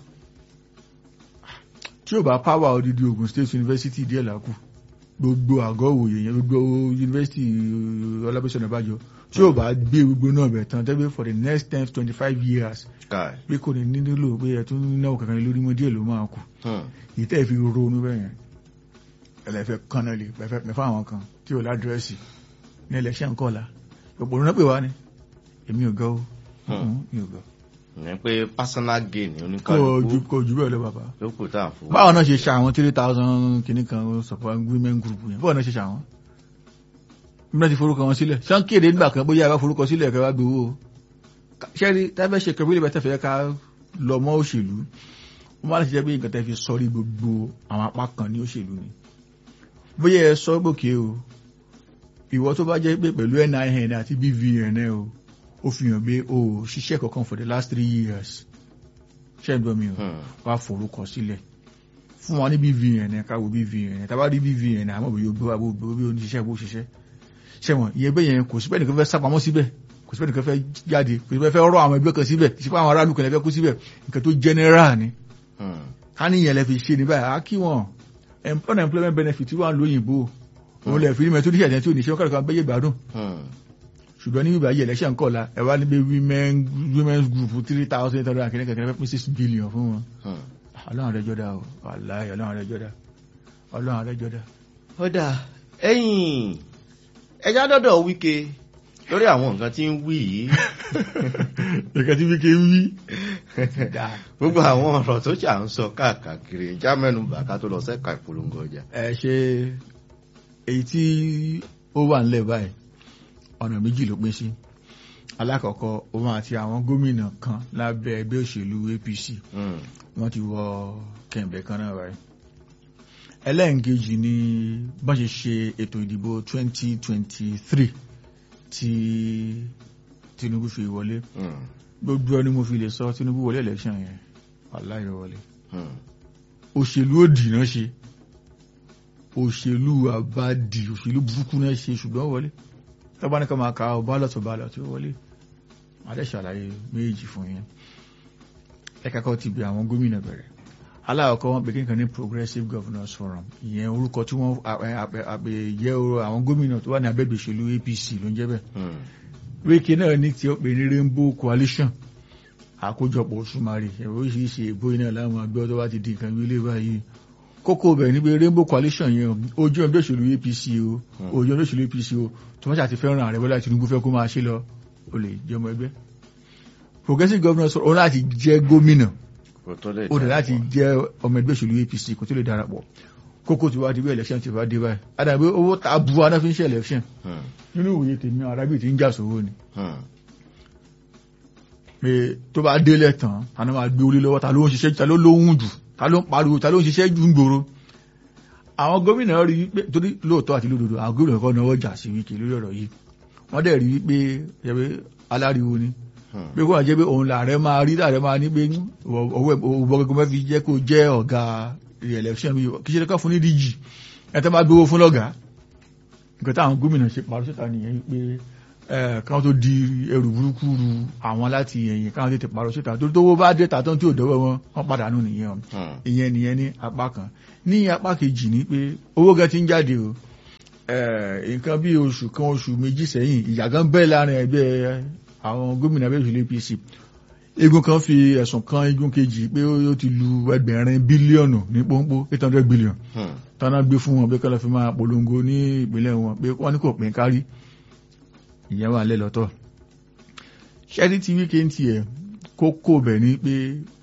tí ò bá power odidi Ogun State University díẹ̀ làkù gbogbo àgọ́ òwòye yẹn gbogbo University Ọlábísí Ọ̀nàbàjọ tí ò bá gbé gbogbo náà bẹ̀ tán tẹ́gbẹ́ for the next ten twenty five years káì. pé kò ní nílò pé ẹ̀ tún náwó kankan lórí mọ́ díẹ̀ ló máa kù Hmm. ìtẹ́ fi ronú bẹ́yẹn ẹlẹ́fẹ́ kánná lè pẹ́fẹ́ pẹ́fẹ́ àwọn kan tí ò ládírẹ́sì ní ẹlẹ́ṣẹ́ ńkọ́lá gbogbo òun náà pè wá ní èmi ò gọ́ ó Hmm. mi ò gọ́ ìyẹn pé personal gain kò ju oníkàlùkù kò ju bẹ́ẹ̀ lọ bàbá ló kù tá à ń fowó. báwọn náà ṣe ṣe àwọn three thousand kìíní kan support women group yẹn báwọn náà ṣe ṣe àwọn bí wọ́n ti forúkọ wọn sílẹ̀ ṣé wọ́n kéde nígbà kan bóyá ẹ bá forúkọ sílẹ̀ kẹ́ wá gbowó o ṣẹ́rí tábẹ́ ṣe kẹ́bílẹ̀ bẹ́ẹ̀ tẹ́fẹ́ ká lọ mọ́ òṣèlú wọ́n máa ń ṣiṣẹ́ bí nǹkan tẹ́ fi sọrí gbogbo àwọn apá kan ní òṣèlú ni bóyá ẹ sọ gbòkè o ìwọ tó bá jẹ́ pé pẹ̀lú NIN àti BVN ẹ o ó fi hàn pé o ò ṣiṣẹ́ kankan for the last three years ṣé ẹ gbọ́ mi o Hmm. wá forúkọ sílẹ̀ fún wa ní BVN ẹ káwọ BVN ẹ tàbá rí BVN àmọ́ bí yóò gbé wa bó bí ó ní ṣiṣẹ́ bó ṣiṣẹ́ ṣẹ̀wọ̀n ìyẹn bẹ́ẹ̀ yẹn kò síbẹ̀ nìkan fẹ́ sápamọ́ síbẹ̀ kò síbẹ̀ nìkan fẹ́ jáde kò síbẹ̀ fẹ́ rọ àwọn ẹgbẹ́ kan síbẹ̀ sípò àwọn aráàlú kan lè fẹ́ kú síbẹ̀ nǹkan tó general ni Hmm. ká níyẹn lẹ fi ṣe ní báyìí á kí wọn Em- unemployment benefit wà lóyìnbó òun lè fi rí mẹtò níṣẹ́ tí ò ní ṣe kọ́kọ́ kan bẹ́yẹ̀ gbádùn Hmm. ṣùgbọ́n ní bíbá yìí election kọ̀ọ̀la ẹ wá níbi women women's group three thousand eight hundred and kìnnìkan kìnnìkan fẹ́ pín six billion fún wọn Hmm. ọlọ́run rẹ jọ́dá o wàláhì ọlọ́run rẹ jọ́dá ọlọ́run rẹ jọ́dá. ó dáa ẹ̀yìn ẹja dọ́dọ̀ wíkẹ́ lórí àwọn nǹkan tí ń wí yìí nǹkan tí wíkẹ́ wí. gbogbo àwọn ọ̀rọ̀ tó ṣà ń sọ káàkiri já mẹ́nu bà ká tó lọ sẹ́ka ìpolongo ọjà. ẹ ṣe èyí tí ó wà nílẹ̀ báyìí ọ̀nà méjì ló pín sí alákọ̀ọ́kọ́ òun àti àwọn gómìnà kan lábẹ́ ẹgbẹ́ òṣèlú APC Hmm. wọ́n ti wọ kẹ̀ǹbẹ̀ kan náà báyìí ẹlẹ́ǹkejì ni bọ́n ṣe ṣe ètò ìdìbò 2023 tí Tinubu fi wọlé Hmm. gbogbo ẹni mo fi lè sọ Tinubu wọlé election yẹn wàláhì wọlé Hmm. òṣèlú òdì náà ṣe òṣèlú àbádì òṣèlú burúkú náà ṣe ṣùgbọ́n wọlé tọ́bá ní ká máa ka ọ bálọ̀ tó bálọ̀ tó wọlé adé ṣàlàyé méjì fún yẹn ẹ̀ka kan ti bẹ àwọn gómìnà bẹ̀rẹ̀ aláàkọ́ wọn pè kíkan ní progressive governors forum ìyẹn orúkọ tí wọ́n àpèyẹ àwọn gómìnà tó wà ní abẹ́gbẹ̀ òṣèlú APC ló ń jẹ́ bẹ́ẹ̀ Hmm. wíkì náà ní tí ó pè ní rainbow coalition àkójọpọ̀ òṣùmàrè ẹ̀rọ oríṣiríṣi èbó iná láwọn àgbẹ̀ tó bá ti di nǹkan wílé báyìí kókó bẹ̀ ní pé rainbow coalition yẹn ojú ẹgbẹ́ òṣèlú APC o ojú ẹgbẹ́ òṣèlú APC o tó wọ́n ṣàti fẹ́ràn ààrẹ Bọ́lá Tinubu fẹ́ kó máa ṣe lọ o lè jẹ́ ọmọ ẹgbẹ́ progressive governors òun láti jẹ́ gómìnà kò tó lè ó dẹ̀ darapọ̀. láti jẹ́ ọmọ ẹgbẹ́ òṣèlú APC kó tó lè darapọ̀ kókó tí wàá di bí election ti wá dé báyìí àdàbí owó ta bu aná fi ń ṣe election Hmm. nínú ìwòye tèmi arábì tí ń jà sówó ni Hmm. pé tó bá délẹ̀ tán àná máa gbé orí lọ́wọ́ ta ló ń ṣiṣẹ́ ta ló lóhùn jù ta ló ń pariwo ta ló ń ṣiṣẹ́ jù ń gbòòrò àwọn gómìnà rí wípé torí lóòótọ́ àti lódodo àwọn gómìnà kan náwó jà sí wíkì lórí ọ̀rọ̀ yìí wọ́n dẹ̀ rí wípé yẹ̀wé aláriwo ni Hmm. pé kó wà jẹ́ pé òun làárẹ̀ máa rí làárẹ̀ máa ní pé owó owó gbogbo mẹ́fi jẹ́ kó jẹ́ ọ̀gá re-election bí kì í ṣe lọ́kàn fún ní DG ẹ̀ tó bá gbowó fún lọ́gàá nǹkan táwọn gómìnà ṣe parọ́ síta nìyẹn pé ẹ̀ káwọn tó di ẹrù burúkú ru àwọn láti ẹ̀yìn káwọn tètè parọ́ síta tó tó bá dé tàtọ́ tí ò dọ́wọ́ wọn wọ́n padà nù nìyẹn o Hmm. ìyẹn nìyẹn ní apá kan ní apá kejì ní pé owó gan ti ń jáde o ẹ̀, nǹkan bí oṣù kan oṣù méjì sẹ́yìn ìyà gan bẹ́ẹ̀ láàrin ẹgbẹ́ àwọn gómìnà abẹ́ òṣèlú APC igun kan fi ẹ̀sùn kan igun kejì pé ó ti lu ẹgbẹ̀rin bílíọ̀nù ní pọ́npọ́ eight hundred billion Hmm. tánà gbé fún wọn pé kọ́lọ́ fi máa polongo ní ìpínlẹ̀ wọn pé wọ́n ní kò pín kárí ìyẹn wà lẹ́lọ́tọ̀ ṣẹ́rí tí wíkẹ́ ti ẹ̀ kókó bẹ̀ ni pé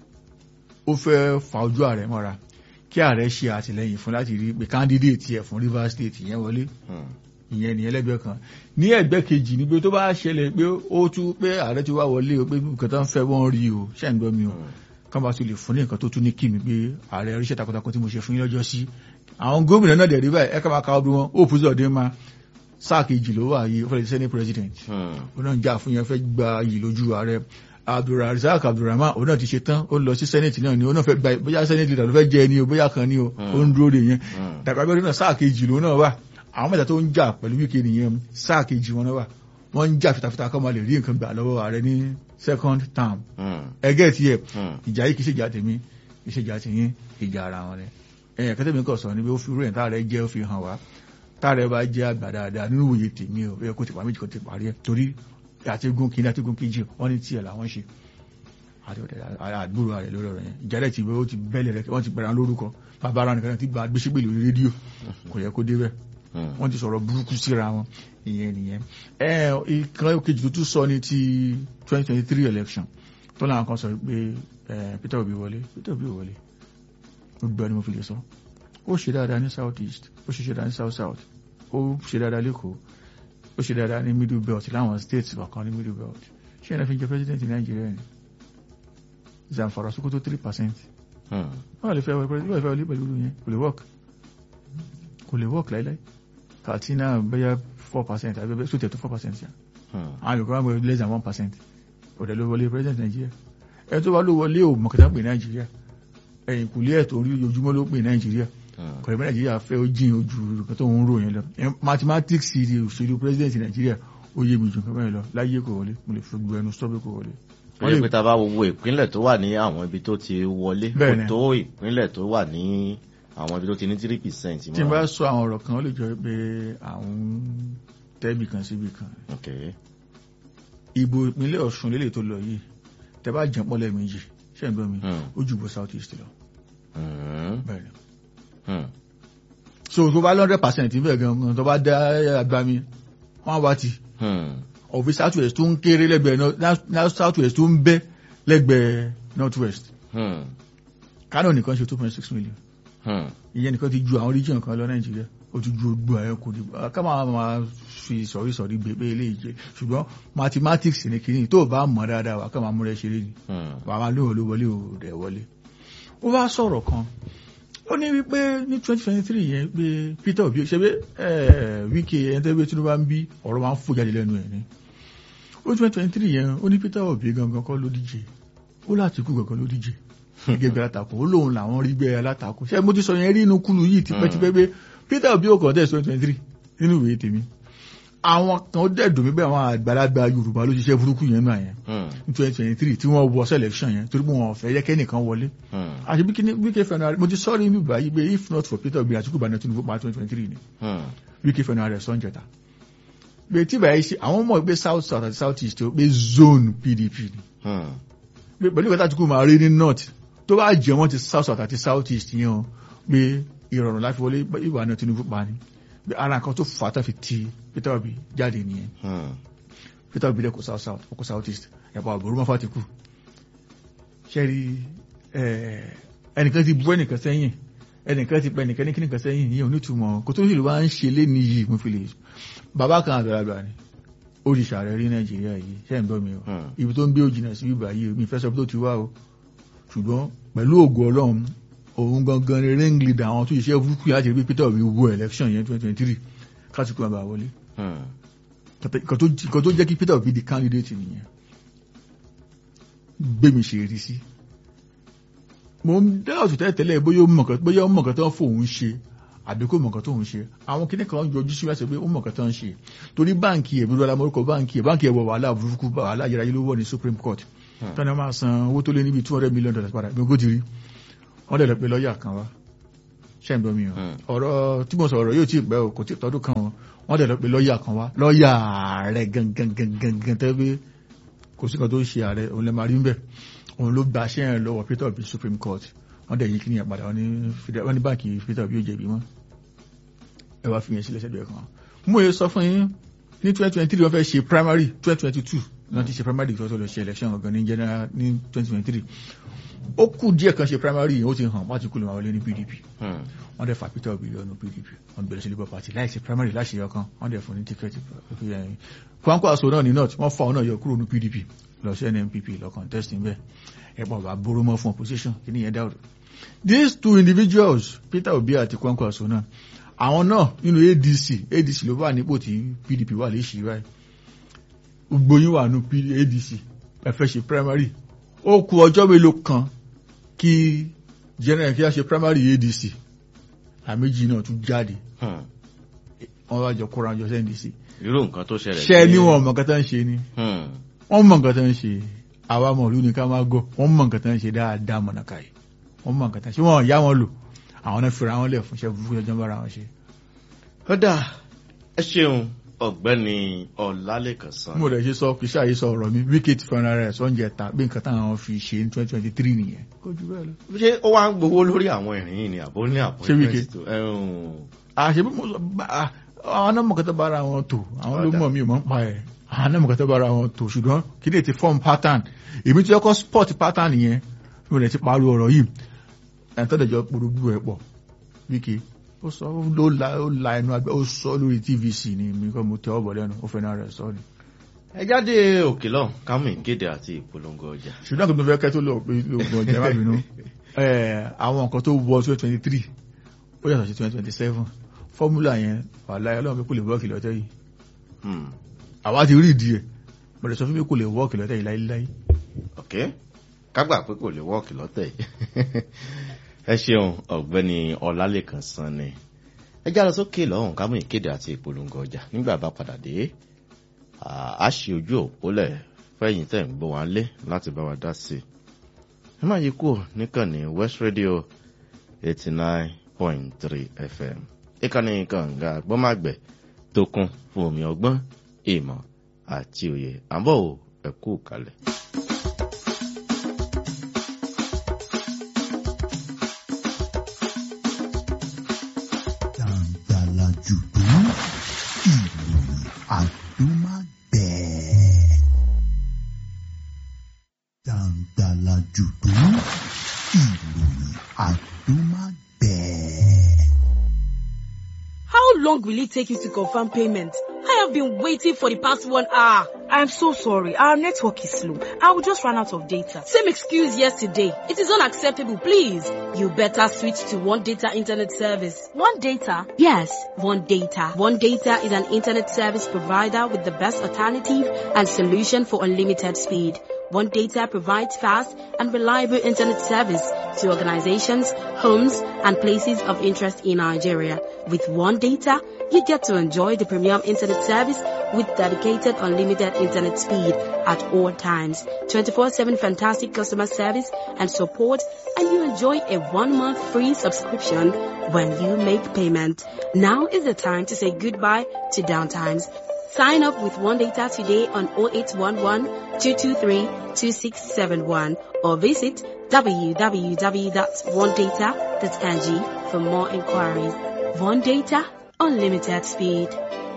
ó fẹ́ fa ojú ààrẹ mọ́ra kí ààrẹ ṣe àtìlẹ́yìn fún láti rí pé candidate ẹ̀ fún Rivers State ìyẹn wọlé Hmm. ìyẹn nìyẹn lẹ́gbẹ̀ẹ́ kan ní ẹgbẹ́ kejì ni pé tó bá ṣẹlẹ̀ pé ó tú pé ààrẹ ti wá wọlé o pé nǹkan tó ń fẹ́ wọ́n rí o ṣẹ́ ń gbọ́ mi o kán bá tún lè fún ní nǹkan tó tún ní kí mi pé ààrẹ oríṣẹ́ takuntakun tí mo ṣe fún yín lọ́jọ́ sí àwọn gómìnà náà dẹ̀ rí báyìí ẹ̀ka máa ka ọdún wọn ó pùsọ̀ dé máa sáà kejì ló wà yìí ó fẹ́ lè senate president Hmm. ó náà ń jà fún yẹn fẹ́ gba yìí lójú ààrẹ abdulrasaq abdulrahman ó náà ti ṣe tán ó lọ sí senate náà ni ó náà fẹ́ gba bóyá senate leader ló fẹ́ jẹ ni o bóyá kan ni o ó ń dúró de yẹn Hmm. dàgbà bí ọdún náà sáà kejì ló náà wà àwọn mẹ́ta tó ń jà pẹ̀lú wíkẹ́ nìyẹn sáà kejì wọn náà wà wọ́n ń jà fitafita kọ́ máa lè rí nǹkan gbà lọ́wọ́ ààrẹ ní second term Hmm. ẹgẹ́ tiẹ̀ Hmm. ìjà yìí kì í ṣèjà tèmi kì í ṣèjà tìyín ìjà ara wọn ni ẹ̀yìn kẹ́tẹ́ mi kọ̀ sọ ni pé ó fi rú ẹ̀ táàrẹ jẹ́ ó fi hàn wá táàrẹ bá jẹ́ àgbà dáadáa nínú òye tèmi ò yẹ kó ti pa méjì kó ti parí ẹ̀ torí àtigún kìíní àtigún kejì wọ́n ní tiẹ̀ làwọn ṣe àti ọ̀dẹ̀ àdúró rẹ̀ lórí ọ̀rọ̀ yẹn ìjà rẹ̀ ti bẹ́ ó ti bẹ́lẹ̀ rẹ̀ wọ́n ti bẹ̀rẹ̀ lórúkọ bàbá ara nìkan ti gba gbéṣẹ́gbè lórí rédíò kò yẹ kó débẹ̀ Hmm. wọ́n ti sọ̀rọ̀ burúkú síra wọn ìyẹn nìyẹn ẹ ìkan kejì tó tún sọ ní ti 2023 election tó láwọn kan sọ pé ẹ, Peter Obi wọlé Peter Obi wọlé gbogbo ẹni mo fi lè sọ ó ṣe dáadáa ní south east ó ṣe dáadáa ní south south ó ṣe dáadáa lẹ́kọ̀ọ́ ó ṣe dáadáa ní middle belt láwọn states kọ̀ọ̀kan ní middle belt ṣé ẹ̀rọ fi jẹ president Nàìjíríà ni Zamfara Sokoto three percent Hmm. wọ́n lè fẹ́ wọlé wọ́n lè fẹ́ wọlé pẹ̀lú yẹn kò lè work kò lè work láíláí Katsina bẹ́yà four percent àbí bẹ́ẹ̀ sótẹ̀ tó four percent ṣá Hmm. àwọn yòókù wọn less than one percent ọ̀dẹ̀ ló wọlé president Nàìjíríà ẹ̀ tó wá ló wọlé ò mọ̀kẹ́tà pè Nàìjíríà ẹ̀yìn kùlé ẹ̀ tó rí ojoojúmọ́ ló pè Nàìjíríà Hmm. kọ̀rẹ́ bẹ́ẹ̀ Nàìjíríà fẹ́ ó jìn ojú nǹkan tó ń rò yẹn lọ Ẹ̀, mathematics di òṣèlú president Nàìjíríà ó yé mi jù nǹkan bẹ́ẹ̀ lọ láyé kò wọlé mo lè fi gbogbo ẹnu sọ́bẹ̀ kò wọlé Wọ́n Ṣé lè- pé tá a bá wo gbogbo ìpínlẹ̀ tó wà ní àwọn ibi tó ti wọlé kò Bẹ́ẹ̀ni. tó ìpínlẹ̀ tó wà ní àwọn ibi tó ti ní three percent. tí n bá sọ àwọn ọ̀rọ̀ kan ó lè jọ pé àwọn tẹ́bì kan síbì kan Okay. ìbò ìpínlẹ̀ Ọ̀ṣun lélẹ̀ tó lọ yìí tẹ́ bá jẹ́ pọ́lẹ̀ méjì ṣe ń gbọ́ mi Hmm. ó jù bọ́ south east lọ Hmm. bẹ́ẹ̀ ni Hmm. so tó bá lọ́ndẹ̀ percent bẹ́ẹ̀ gan-an tó bá dá agbami wọ́n wá ti Hmm. ọ̀fi south west tó ń kéré lẹ́gbẹ̀ẹ́ north- now south west tó ń bẹ́ lẹ́gbẹ̀ẹ́ north west Hmm. Kano nìkan ṣe two point six million Hmm. ìyẹn nìkan ti ju àwọn region kan lọ Nàìjíríà ó ti ju ogbó ayé kò dìbò ká máa máa fi sọ̀rí sọ̀rí gbé pé eléyìí jẹ́ ṣùgbọ́n mathematics ní kìíní tó o bá mọ̀ dáadáa wà ká máa múra ṣeré ni Hmm. wà á máa lóhùn ló wọlé ò rẹ̀ wọlé. ó wá sọ̀rọ̀ kan ó ní wípé ní twenty twenty three yẹn pé Peter Obi ṣe pé wíkẹ́ ẹni tẹ́ pé Tinubu bá ń bí ọ̀rọ̀ máa ń fò jáde lẹ́nu ẹ̀ ni ó twenty twenty three yẹn ó ní Peter Obi gangan kọ́ ló díje ó láti kú gangan ló díje gẹ́gẹ́ bí alátakò ó lóun làwọn rí gbé alátakò ṣé mo ti sọ yẹn rí inú kúlù yìí tipẹ́tipẹ́ pé Peter Obi ò kọ́ dẹ̀ twenty twenty three nínú ìwé tèmi àwọn kan ó dẹ̀ dùn mí bẹ́ẹ̀ àwọn àgbàlagbà Yorùbá ló ṣiṣẹ́ burúkú yẹn náà yẹn Hmm. ní twenty twenty three tí wọ́n wọ selection yẹn torí pé wọn ò fẹ́ yẹ kẹ́nìkan wọlé Hmm. àti bí kíní wíkẹ́ fẹ́ràn mo ti sọ́ọ́rí mi báyìí pé if not for Peter Obi Àtíkù bá Tinubu pa twenty twenty three ni Hmm. wíkẹ́ fẹ́ràn rẹ̀ sọ́njẹta pé tí báyìí ṣe àwọn mọ̀ pé south south àti south east ó pé zone PDP ni Hmm. pé pẹ̀lú ìgbà Àtíkù máa rí ní north tó bá jẹ́ wọ́n ti south south àti south east yẹn o pé ìrọ̀rùn láti wọlé ìwà náà Tinubu pa ni pé ara nǹkan tó fà á tó fi ti Peter Obi jáde nìyẹn Hmm. Peter Obi dẹ́kọ̀ south south ọkọ̀ south east ẹ̀pọ̀ àbúrò mọ́fà ti kú ṣẹ́rí ẹnìkan ti bú ẹnìkan sẹ́yìn ẹnìkan ti pẹ́ ẹnìkan ní kíníkan sẹ́yìn yìí onítùmọ̀ kò tó ṣèlú wá ń ṣe lé ní yìí mo fi lè bàbá kan àgbàlagbà ni ó di ṣààrẹ rí Nàìjíríà yìí ṣẹ́ ń gbọ́ mi o Hmm. ibi tó ń gbé òjìnà sí bíbá yìí mi fẹ́ sọ pé tó ti wá o ṣùgbọ́n pẹ̀lú ògo Ọlọ́run òun gangan ni ring leader àwọn tó ṣiṣẹ́ burúkú láti rí pé Peter Obi wo election yẹn twenty twenty three kásìkò àbá wọlé Hmm. nǹkan tó nǹkan tó jẹ́ kí Peter Obi di candidate nìyẹn gbémi ṣe rí sí mo ń dá ọ̀tún tẹ́lẹ̀ tẹ́lẹ̀ bóyá ó mọ̀kàn bóyá ó mọ̀kàn tó ń fòun ṣe àbí kò mọ̀kàn tó ń ṣe àwọn kinní kan yọjú sí wáṣẹ pé ó mọ̀kàn tó ń ṣe torí báǹkì ẹ̀ bí wọ́n amórúkọ báǹkì ẹ̀ báǹkì ẹ̀ wọ wàhálà burúkú wàhálà ayérayé ló wọ̀ ní Supreme Court tọ́ni máa san owó tó lé níbi two hundred million dollars padà gbogbo ti rí wọ́n dẹ̀ lọ pé lọ́ọ̀yà kan wá ṣẹ́ǹdọ́ mi o Hmm. ọ̀rọ̀ tí mo sọ̀rọ̀ yóò tí ì pẹ́ o kò tí ì tọ́dún kan o wọ́n dẹ̀ lọ pé lọ́ọ̀yà kan wá lọ́ọ̀yà ààrẹ gangan gangan gangan tẹ́ pé kò sí kan tó ṣe ààrẹ òun lè máa rí ń bẹ̀ òun ló gba aṣẹ́ yẹn lọ́wọ́ Peter Obi Supreme Court wọ́n dẹ̀ yí kí ni ẹ̀ padà wọ́n ní fìdá- wọ́n ní báǹkì Peter Obi yóò jẹ̀bi mọ́ ẹ wá fi yẹn sílẹ̀ sẹ́dọ̀ ẹ̀ kan mo yẹ sọ fún yín ní twenty twenty three wọ́n fẹ́ ṣe primary twenty twenty two wọ́n ti ṣe primary tó tó lọ ṣe election gangan ní general ní twenty twenty three ó kù díẹ̀ kan ṣe primary yìí ó ti hàn wọ́n ti kú lè máa wọlé ní PDP Hmm. wọ́n dẹ̀ fa Peter Obi lọ́nu PDP wọ́n bẹ̀rẹ̀ sí Labour Party láì ṣe primary láṣẹ ọkàn wọ́n dẹ̀ fún ní tíkẹ́ẹ̀tì Kwankwo Aso náà ní north wọ́n fa ọ̀nà yọ kúrò ní PDP lọ sí NNPP lọ contesting bẹ́ẹ̀ ẹ̀pọ̀ bá boró mọ́ fún opposition kí ni yẹn dáwọ̀ these two individuals Peter Obi àti Kwankwo Aso náà àwọn náà nínú ADC ADC ló wà nípò tí PDP wà lè ṣì báyìí gbogbo yín wà ní ADC ẹ fẹ́ ṣe primary ó kù ọjọ́ mélòó kan kí general kí a ṣe primary ADC àméjì náà tún jáde Hmm. wọ́n wá jọ kóra jọ sẹ́ndì sí irú nǹkan tó ṣẹlẹ̀ ṣẹ́ sí- ní wọn mọ̀ nǹkan tó ń ṣe ni Hmm. wọ́n mọ̀ nǹkan tó ń ṣe àwa mọ̀ lú ní ká máa gọ́ wọ́n mọ̀ nǹkan tó ń ṣe dáadáa mọ̀nà káyì wọ́n mọ̀ nǹkan tó ń ṣe wọ́n yá wọn lò àwọn náà fira wọn lẹ̀ fún iṣẹ́ burúkú ọjọ́ bára wọn ṣe. ó dà ẹ ṣeun ọ̀gbẹ́ni Ọlálékan Sanni. mo rẹ̀ ṣe sọ kì í ṣàyè sọ ọ̀rọ̀ mi wíkẹ́tì fẹ́ràn rẹ̀ sọ́njẹ́ ta bí nǹkan táwọn fi ṣe ní twenty twenty three nìyẹn. kó jù bẹ́ẹ̀ lọ. ṣé ó wá ń gbowó lórí àwọn ìrìn yìí ni àbó ní Ṣé Wike? appointment tó ẹ̀hún. àṣebí mo sọ bá a- àwọn náà mọ̀ kẹ́tọ́ bára wọn tò àwọn ló Ọ̀dà. mọ̀ mí ò mọ̀ ń pa ẹ̀ àwọn náà mọ̀ kẹ́tọ́ bára wọn tò ṣùgbọ́n kí ni ti form pattern èmi tí ọkọ̀ sport pattern yẹn mo lè ti parí ọ̀rọ̀ yìí ẹ̀ńtọ́dẹ̀jọ́ porogbu ẹ̀ pọ̀ Wike ó sọ ó la ó la ẹnu agbẹ́ ó sọ lórí TVC ni mi kọ́ mo tẹ ọ́ bọ̀ lẹ́nu ó fẹ́ náà rẹ̀ sọ ni. ẹ jáde òkè lọ kámú ìkéde àti ìpolongo ọjà. ṣùgbọ́n kò tó fẹ́ kẹ́ tó lọ pé lóògùn ọjà má bínú ẹ̀, àwọn nǹkan tó wọ twenty twenty three ó yàtọ̀ sí twenty twenty seven fọ́múlà yẹn wàhálà ọlọ́run pé kò lè wọ́ọ̀kì lọ́tẹ̀ yìí Hmm. àwa ti rí ìdí ẹ̀ mo lè sọ fún mi kò lè wọ́ọ̀kì lọ́tẹ̀ yìí láíláí ok kágbà pé kò lè wọ́ọ̀kì lọ́tẹ̀ yìí ẹ ṣeun ọ̀gbẹ́ni Ọlálékan Sanni ẹ já lọ sókè lọ́hùn kámú ìkéde àti ìpolongo ọjà nígbà bá padà dé à á ṣe ojú òpólẹ̀ fẹ́yìn tẹ̀ ń gbọ́ wá lé láti bá wa dá sí i. ẹ má yí kúrò níkànnì west radio eighty nine point three fm ìkànnì kànga gbọ́màgbẹ̀ tó kún fún omi ọgbọ́n ìmọ̀ àti òye àbọ̀ ò ẹ kú kalẹ̀. Dàǹdàlà jùdú ìròyìn àdúmágbẹ̀ẹ́. Dàǹdàlà jùdú ìròyìn àdúmágbẹ̀ẹ́. How long will it take you to confirm payment? I have been waiting for the past one hour. I'm so sorry. Our network is slow. I will just run out of data. Same excuse yesterday. It is unacceptable, please. You better switch to One Data Internet Service. One data? Yes, One Data. One Data is an internet service provider with the best alternative and solution for unlimited speed. One Data provides fast and reliable internet service to organizations, homes, and places of interest in Nigeria. With One Data, you get to enjoy the premium internet service with dedicated unlimited internet speed at all times, 24-7 fantastic customer service and support, and you enjoy a one-month free subscription when you make payment. Now is the time to say goodbye to downtimes. Sign up with One Data today on 0811 223 2671 or visit www.onedata.ng for more inquiries. One Data, unlimited speed.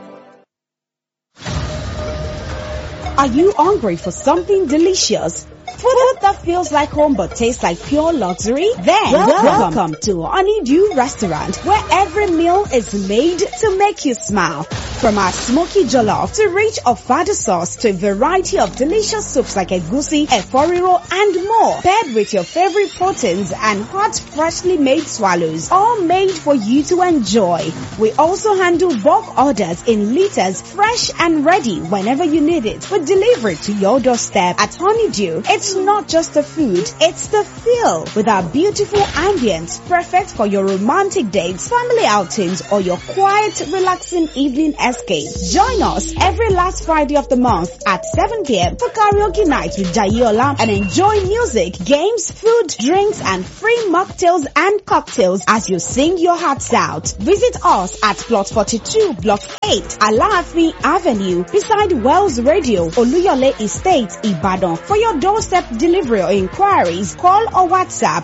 Are you hungry for something delicious? Food that feels like home but tastes like pure luxury? Then welcome, welcome to Honeydew Restaurant where every meal is made to make you smile. From our smoky jollof to rich ofada sauce to a variety of delicious soups like egusi, eforiro and more. Paired with your favorite proteins and hot freshly made swallows. All made for you to enjoy. We also handle bulk orders in liters fresh and ready whenever you need it. We deliver it to your doorstep at Honeydew. It's not just the food, it's the feel with our beautiful ambience perfect for your romantic dates, family outings or your quiet relaxing evening escape. Join us every last Friday of the month at 7 p.m. for karaoke night with Jayola and enjoy music, games, food, drinks and free mocktails and cocktails as you sing your hearts out. Visit us at plot 42 block 8 Alaafi Avenue beside Wells Radio Oluyole Estate Ibadan. For your doorstep delivery or inquiries, call or WhatsApp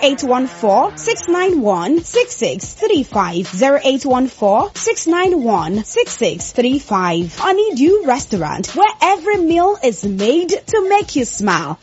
0814-691-6635 0814-691-6635 Honeydew Restaurant where every meal is made to make you smile.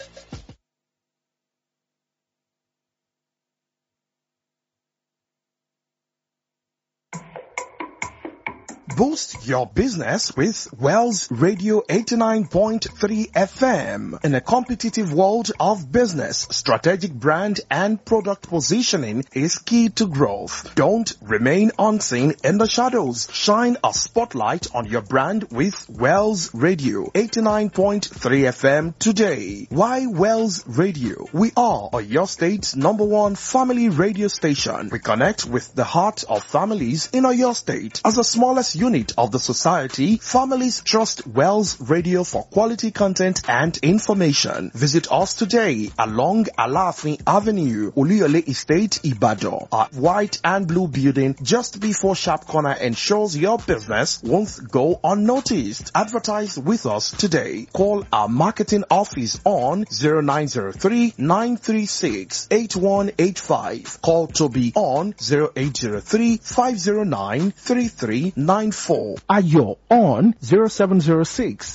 Boost your business with Wells Radio 89.3 FM. In a competitive world of business, strategic brand and product positioning is key to growth. Don't remain unseen in the shadows. Shine a spotlight on your brand with Wells Radio 89.3 FM today. Why Wells Radio? We are your state's number one family radio station. We connect with the heart of families in your state. As the smallest unit of the society, families trust Wells Radio for quality content and information. Visit us today along Alafin Avenue, Oluyole Estate, Ibadan. Our white and blue building just before Sharp Corner ensures your business won't go unnoticed. Advertise with us today. Call our marketing office on 0903 936 8185. Call Toby on 0803 509 3394. Ayo on 0706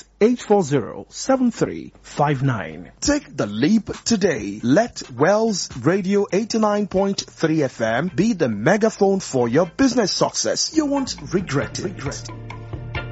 840-7359. Take the leap today. Let Wells Radio 89.3 FM be the megaphone for your business success. You won't regret it. Regret it.